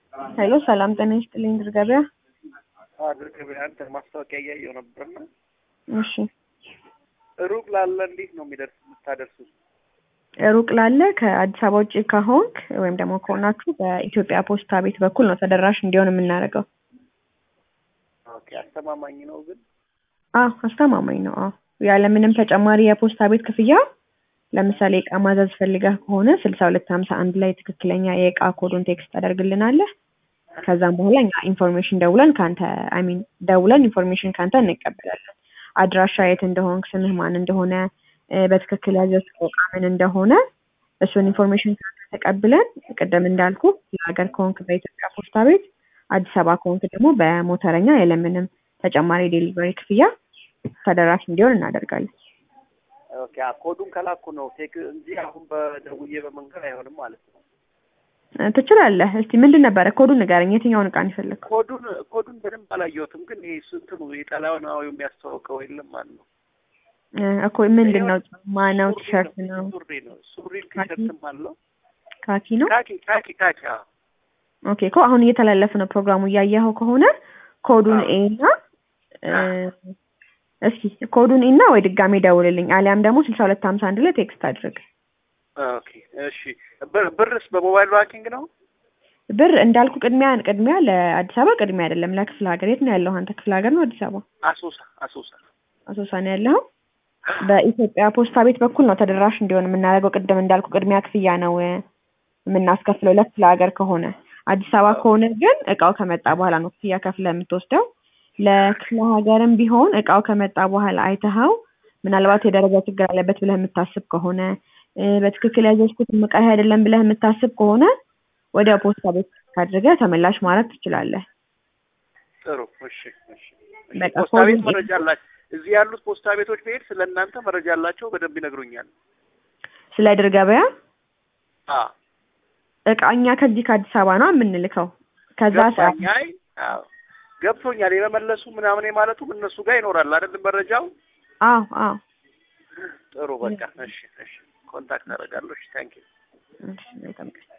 ሄሎ ሰላም ጤና ይስጥልኝ ድር ገበያ። ድር ገበያ አንተ ማስታወቂያ እያየሁ ነበርና እሺ ሩቅ ላለ እንዴት ነው የሚደርስ የምታደርሱት? ሩቅ ላለ ከአዲስ አበባ ውጭ ከሆንክ ወይም ደግሞ ከሆናችሁ በኢትዮጵያ ፖስታ ቤት በኩል ነው ተደራሽ እንዲሆን የምናደርገው። ኦኬ አስተማማኝ ነው ግን አዎ አስተማማኝ ነው። አዎ ያለምንም ተጨማሪ የፖስታ ቤት ክፍያ ለምሳሌ እቃ ማዘዝ ፈልገህ ከሆነ ስልሳ ሁለት ሀምሳ አንድ ላይ ትክክለኛ የእቃ ኮዱን ቴክስት ታደርግልናለህ። ከዛም በኋላ እኛ ኢንፎርሜሽን ደውለን ከአንተ አይ ሚን ደውለን ኢንፎርሜሽን ከአንተ እንቀበላለን። አድራሻ የት እንደሆንክ፣ ስምህ ማን እንደሆነ፣ እ፣ በትክክል ያዘዝከው እቃ ምን እንደሆነ እሱን ኢንፎርሜሽን ከአንተ ተቀብለን ቅድም እንዳልኩ ለሀገር ከሆንክ በኢትዮጵያ ፖስታ ቤት፣ አዲስ አበባ ከሆንክ ደግሞ በሞተረኛ ያለምንም ተጨማሪ ዴሊቨሪ ክፍያ ተደራሽ እንዲሆን እናደርጋለን። ኦኬ አ- ኮዱን ከላኩ ነው ቴክ እንጂ አሁን በደውዬ በመንገድ አይሆንም ማለት ነው። እ፣ ትችላለህ። እስቲ ምንድን ነበረ ኮዱን ንገረኝ። የትኛውን እቃ ነው የፈለግከው? ኮዱን ኮዱን በደንብ አላየሁትም፣ ግን ይሄ ስንትኑ የጣሊያናዊ የሚያስተዋውቀው የለም ማለት ነው። እ፣ እኮ ምንድን ነው? ጫማ ነው? ሱሪ ቲሸርት ነው? ሱሪ ነው ሱሪ ቲሸርትም አለው ካኪ ነው? ካኪ ካኪ ካኪ አዎ። ኦኬ እኮ አሁን እየተላለፈ ነው ፕሮግራሙ እያየኸው ከሆነ ኮዱን አዎ። ኤ እና እ፣ እስኪ ኮዱን ኤ እና ወይ ድጋሜ ደውልልኝ አሊያም ደግሞ ስልሳ ሁለት ሀምሳ አንድ ላይ ቴክስት አድርግ። ኦኬ እሺ ብር- ብርስ በሞባይል ባንኪንግ ነው? ብር እንዳልኩ ቅድሚያ ቅድሚያ ለአዲስ አበባ ቅድሚያ አይደለም ለክፍለ ሀገር። የት ነው ያለው አንተ? ክፍለ ሀገር ነው አዲስ አበባ? አሶሳ አሶሳ አሶሳ ነው ያለኸው? በኢትዮጵያ ፖስታ ቤት በኩል ነው ተደራሽ እንዲሆን የምናደርገው። ቅድም እንዳልኩ ቅድሚያ ክፍያ ነው እ፣ የምናስከፍለው ለክፍለ ሀገር ከሆነ። አዲስ አበባ ከሆነ ግን እቃው ከመጣ በኋላ ነው ክፍያ ከፍለህ የምትወስደው። ለክፍለ ሀገርም ቢሆን እቃው ከመጣ በኋላ አይተኸው ምናልባት የደረጃ ችግር አለበት ብለህ የምታስብ ከሆነ እ፣ በትክክል ያዘዝኩት እቃ ይሄ አይደለም ብለህ የምታስብ ከሆነ ወደ ፖስታ ቤት አድርገህ ተመላሽ ማድረግ ትችላለህ። ጥሩ እሺ እሺ እሺ። በቃ ፖስታ ቤት ኮዱን መረጃ አላቸው። እዚህ ያሉት ፖስታ ቤቶች ብሄድ ስለ እናንተ መረጃ አላቸው፣ በደንብ ይነግሩኛል። ስለ ድር ገበያ አ እቃ እኛ ከዚህ ከአዲስ አበባ ነው የምንልከው። ከዛ ሰዓት ገባኝ። አይ አዎ ገብቶኛል። የመመለሱ ምናምን ማለቱም እነሱ ጋር ይኖራል አይደል መረጃው። አዎ አዎ ጥሩ በቃ እሺ እሺ። ኮንታክት አደርጋለሁ። እሺ ታንኪ እሺ መልካም ቀን።